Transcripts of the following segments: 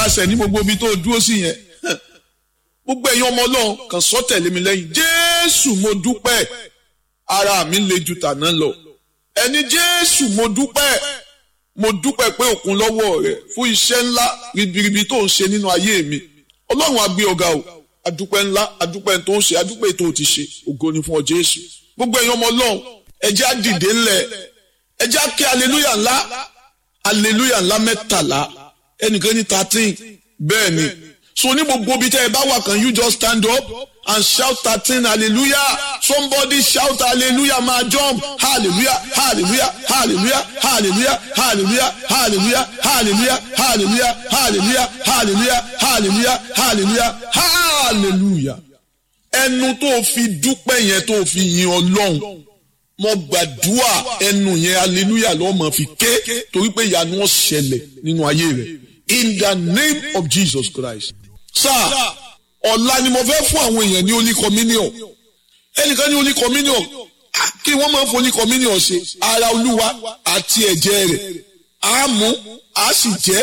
nasẹ̀ ní gbogbo ibi tó dúró sí yẹn gbogbo ẹ̀yin ọmọ ọlọ́run kàn sọ tẹ̀lé mi lẹ́yìn jésù mo dúpẹ́ ara mi le ju tàná lọ ẹni jésù mo dúpẹ́ mo dúpẹ́ pé òkun lọ́wọ́ rẹ fún iṣẹ́ ńlá ribiribi tó ń ṣe nínú ayé mi ọlọ́run á gbé ọ̀gá o adúpẹ́ ńlá adúpẹ́ tó ń ṣe adúpẹ́ tó ti ṣe ògo ni fún ọ jésù gbogbo ẹ̀yin ọmọ ọlọ́run ẹ jẹ́ á dìde ńlẹ̀ ẹ jẹ́ á ké aleluya ńlá aleluya ńlá mẹ́tàlá ẹnìkan ní thirteen bẹ́ẹ̀ ni so ní gbogbo ibi tẹ́ ẹ bá wà can you just stand up and shout thirteen hallelujah somebody shout hallelujah máa jump hallelujah hallelujah hallelujah hallelujah hallelujah hallelujah hallelujah hallelujah hallelujah hallelujah hallelujah hallelujah hallelujah ẹnu tó fi dúpẹ́ yẹn tó fi yin ọlọ́run mo gbàdúrà ẹnu yẹn hallelujah ló máa fi ké torí pé ìyanu ó ṣẹlẹ̀ nínú ayé rẹ̀ in the name of Jesus Christ sáà ọ̀la ni mo fẹ́ fún àwọn èèyàn ní holy communion ẹnìkan ní holy communion kí wọ́n máa ń fún holy communion ṣe ara olúwa àti ẹ̀jẹ̀ rẹ̀ á mú á sì jẹ́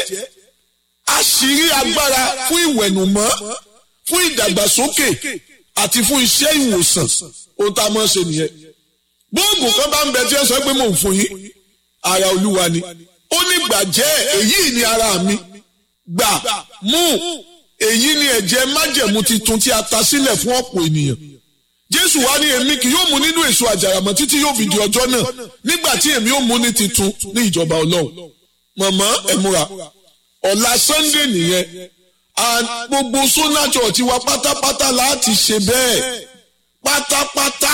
àṣírí agbára fún ìwẹ̀nùmọ́ fún ìdàgbàsókè àti fún iṣẹ́ ìwòsàn ohun tá a máa ń ṣe nìyẹn gbóògùn kan bá ń bẹ tí ẹ sọ pé mò ń fún yín ara olúwa ni ó ní gbàjẹ́ èyí ni ara mi gbà mú èyí ni ẹ̀jẹ̀ májẹ̀mú titun tí a ta sílẹ̀ fún ọ̀pọ̀ ènìyàn jésù wá ní èmi kì yóò mú nínú èso àjàràmọ́ títí yóò fi di ọjọ́ náà nígbà tí èmi yóò mú ní titun ní ìjọba ọlọ́run mọ̀mọ́ ẹ múra ọ̀la sunday nìyẹn and gbogbo sona church wa pátápátá láti ṣe bẹ́ẹ̀ pátápátá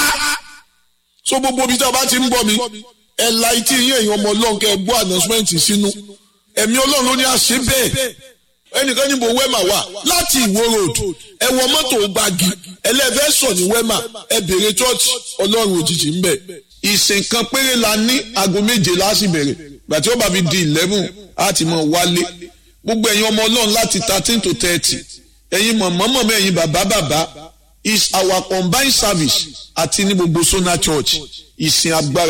so gbogbo ibi tí a bá ti ń gbọ́ mi ẹ̀ la etí yín èèyàn ọmọ ọlọ́run kẹ́ ẹ gbọ́ announcement sínú ẹ̀mí ọlọ́run ló ní àṣẹ bẹ́ẹ̀ ẹnìkan níbo wẹ́mà wà láti ìwó road ẹ wọ mọ́tò gbági ẹlẹ́fẹ́ sọ ní wẹ́mà ẹ bèrè church ọlọ́run òjijì ń bẹ̀. ìsìn kan péré la ní aago méje láti bẹ̀rẹ̀ gbàtí ó bá fi di eleven á ti mọ̀ wálé gbogbo ẹ̀yin ọmọ ọlọ́run láti thirteen to thirty ẹ̀yin mọ̀mọ́mọ́ ẹ̀yin bàbá bàbá is our combined service àti ní gbogbo sona church ìsìn agbára